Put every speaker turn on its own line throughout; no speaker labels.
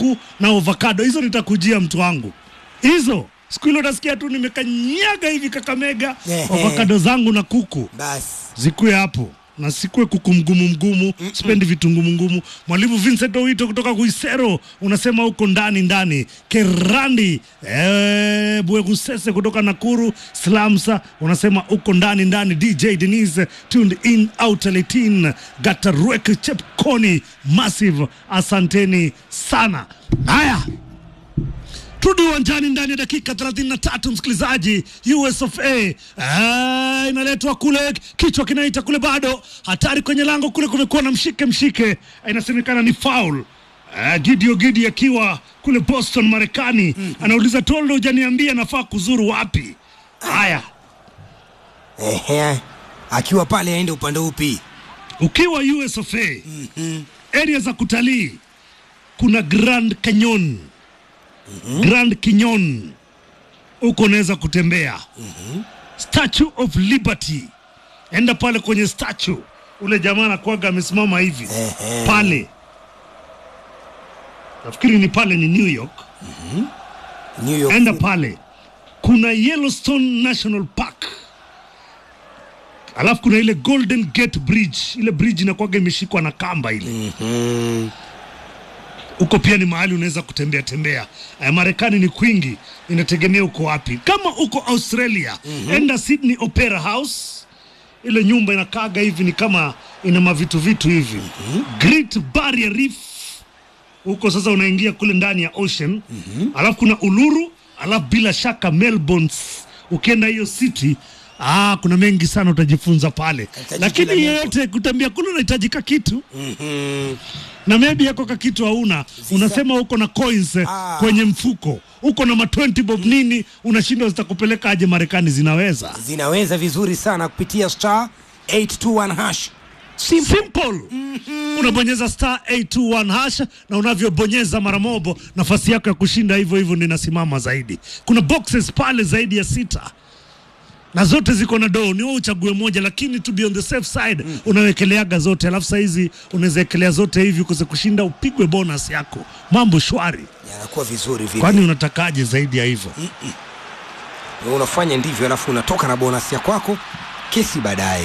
kuku na avocado. Hizo nitakujia mtu wangu, hizo siku hilo utasikia tu nimekanyaga hivi Kakamega,
Ehe.
avocado zangu na kuku
basi
zikuwe hapo na sikue kuku mgumu mgumu, sipendi vitu ngumu ngumu. Mwalimu Vincent Owito kutoka Kuisero unasema huko ndani ndani. Kerandi eh, Bwegusese kutoka Nakuru Slamsa unasema huko ndani ndani. DJ Denise tuned in out 18 Gatarwek Chepkoni Massive, asanteni sana. Haya, turudi uwanjani ndani ya dakika 33 msikilizaji US of A ah, inaletwa kule kichwa kinaita kule bado hatari kwenye lango kule kumekuwa na mshike mshike Ah, inasemekana ni foul Ah, Gideon Gidi akiwa kule Boston Marekani anauliza Toldo hujaniambia nafaa kuzuru wapi haya
Ehe. akiwa pale aende upande upi
ukiwa US of A area za kutalii kuna Grand Canyon Grand Canyon huko unaweza kutembea Statue of Liberty enda pale kwenye statue ule jamaa anakuwaga amesimama hivi
Ehe.
pale nafikiri ni pale ni New York
New York
enda pale kuna Yellowstone National Park alafu kuna ile Golden Gate Bridge ile bridge inakuwaga imeshikwa na kamba ile
Mhm.
huko pia ni mahali unaweza kutembea tembea. Eh, Marekani ni kwingi, inategemea uko wapi. Kama uko Australia, enda Sydney Opera House, ile nyumba inakaaga hivi, ni kama ina mavitu vitu hivi. Great Barrier Reef, huko sasa unaingia kule ndani ya ocean. Alafu kuna Uluru, alafu bila shaka Melbourne. Ukienda hiyo city Ah, kuna mengi sana utajifunza pale,
Katika jiji
lakini
la Melbourne.
yeyote kutembea kule unahitajika kitu
Mhm.
na maybe yako ka kitu hauna, unasema uko na coins eh,
Ah.
kwenye mfuko, uko na ma 20 bob nini, unashindwa zitakupeleka aje Marekani? Zinaweza
zinaweza vizuri sana kupitia star 821 hash
simple, unabonyeza star 821 hash, na unavyobonyeza mara mobo, nafasi yako ya kushinda hivyo hivyo ndio inasimama zaidi. Kuna boxes pale zaidi ya sita na zote ziko na doo, ni wewe uchague moja, lakini to be on the safe side unawekeleaga zote, alafu saizi unaweza ekelea zote hivi ukose kushinda, upigwe bonus yako, mambo shwari.
yanakuwa vizuri vile
Kwani unatakaje zaidi ya hivyo?
Wewe unafanya ndivyo alafu unatoka na bonus ya kwako kesi baadaye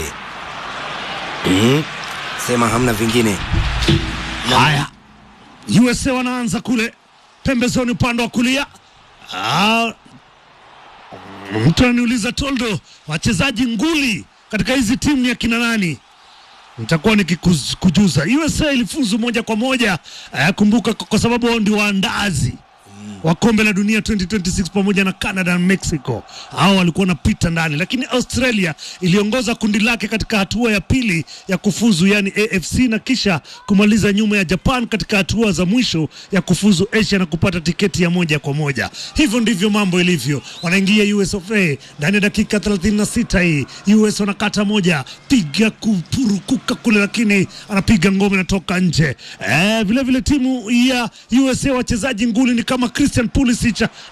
Mhm. sema hamna vingine
Haya, USA wanaanza kule pembezoni, upande wa kulia. Ah, mtu ananiuliza Toldo, wachezaji nguli katika hizi timu ni akina nani? Nitakuwa nikikujuza. USA ilifuzu moja kwa moja eh, kumbuka, kwa kwa sababu wao ndio waandazi wa kombe la dunia 2026 pamoja na Canada na Mexico. Hao walikuwa wanapita ndani, lakini Australia iliongoza kundi lake katika hatua ya pili ya kufuzu, yani AFC, na kisha kumaliza nyuma ya Japan katika hatua za mwisho ya kufuzu Asia na kupata tiketi ya moja kwa moja. Hivyo ndivyo mambo ilivyo. Wanaingia US of A ndani ya dakika 36 hii. US wanakata moja, piga kupurukuka kule, lakini anapiga ngome inatoka nje. Eh, vile vile timu ya USA wachezaji nguli ni kama Christian Pulisic